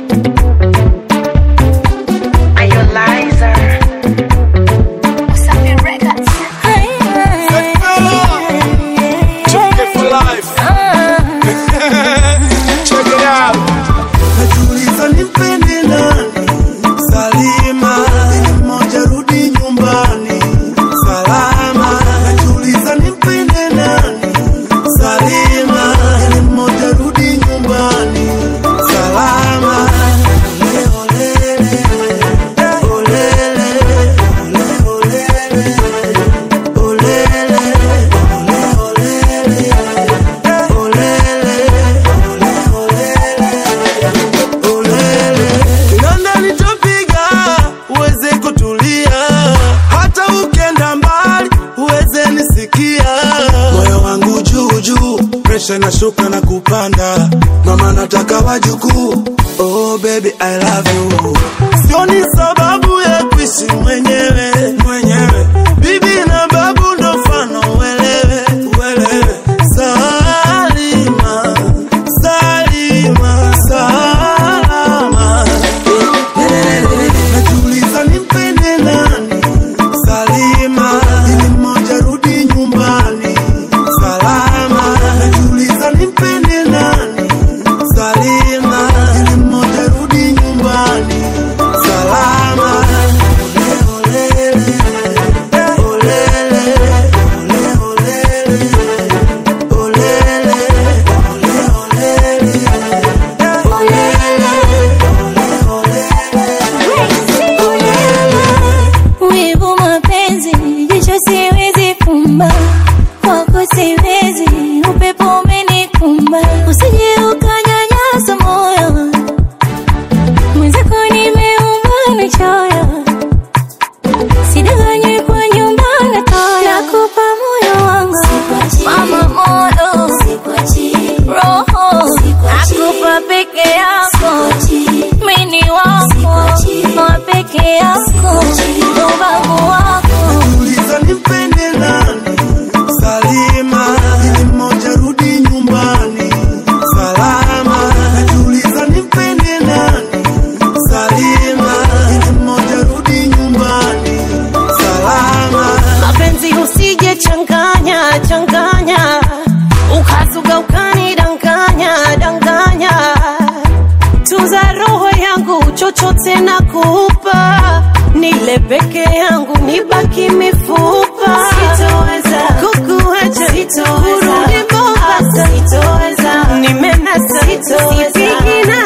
Are you liar? Najiuliza nimpende nani? Salima, ili mmoja rudi nyumbani salama. Najiuliza nimpende nani? Salima, ili mmoja rudi nyumbani salama. Ole, olele, olele, ole, olele, olele, ole, olele, olele. Kinanda nitopiga uweze kutulia, hata ukenda mbali uweze nisikia. Moyo wangu juu juu, presha inashuka na kupanda, mama nataka wajukuu. Oh baby I love you, sioni sababu ya kuishi mwenyewe mwenyewe. Bibi na babu ndo mfano uelewe uelewe. Salima, Salima, salama. Najiuliza nimpende nani? Salima, ili mmoja rudi nyumbani salama. Najiuliza nimpende nani? Salima, ili mmoja rudi nyumbani salama. Ole, olele, olele, ole, olele, olele, Wivu mapenzi, jicho siwezi fumba, kwako siwezi, upepo umenikumba, usije ukanyanyasa moyo mwenzako, nimeumba na choyo, sidanganywe kwa nyumba na toyo, nakupa moyo wangu mama, moyo roho, nakupa peke yako, mini wako wa peke yako, ubavu wako Najiuliza nimpende nani? Salima, ili mmoja rudi nyumbani salama. Najiuliza nimpende nani? Salima, ili mmoja rudi nyumbani salama. mapenzi usije changanya changanya ukazuga ukanidanganya danganya tunza roho yangu chochote nakupa nile peke yangu nibaki mifupa sitoweza kukuacha kurudi Mombasa sitoweza nimenasa sipigi na